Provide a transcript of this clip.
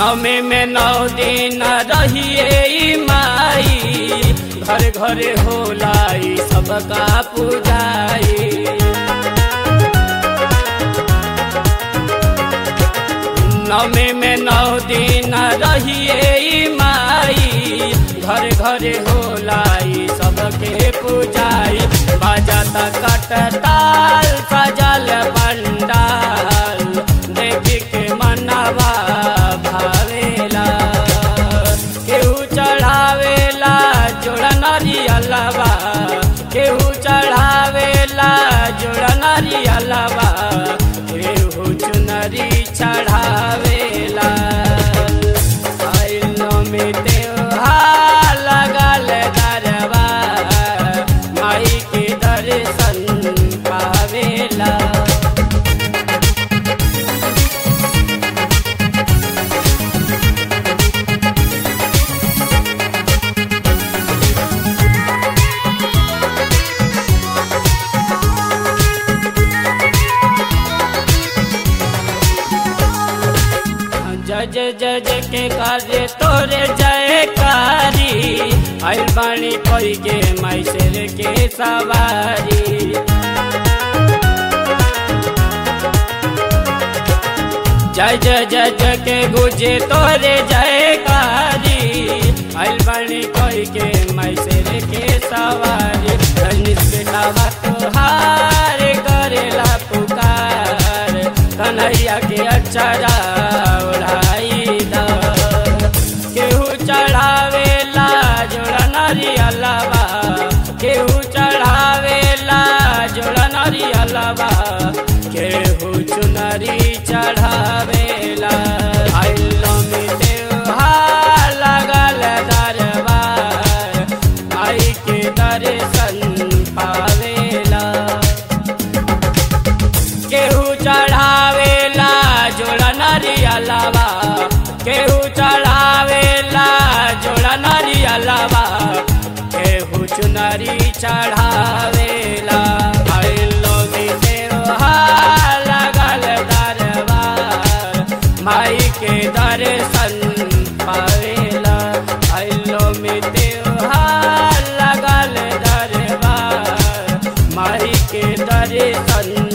नौमी में नौ दिन रहिए ई माई घर घर होलाई सबका पूजाई नौमी में नौ दिन रहिए ई माई घर घर होलाई सबके पूजाई बजत कटताल सजल पंडाल देख के मनवा भावेला केहू चढ़ावेला जोड़ा नरियलवा केहू चढ़ावेला जोड़ा नरियलवा केहू चुनरी चढ़ावेला आइलो में त्योहार लगल दरबा माई के दर्शन पावेला जय जय जय जय के कार्य तोरे जयकारी आइल बाणी कोई के मैसेर के सवारी जय जय जय जय के गुजे तोरे जयकारी आइल बाणी कोई के मैसेर के सवारी रजनीश बेटा तोहार करेला पुकार कन्हैया के अक्षरा ओढ़ाई द केहू चढ़ावेला जोड़ा नरियलवा केहू चढ़ावेला जोड़ा नरियलवा केहू चुनरी चढ़ावेला आइलो में त्योहार लगल दरबार आई के दर्शन पावेला केहू चढ़ावेला जोड़ा नरियलवा केहू चढ़ावेला जोड़ा नरियलवा केहू चुनरी चढ़ावेला आइलो में त्योहार लगल दरबार माई के दर्शन पावेला आइलो में त्योहार लगल दरबार माई के दर्शन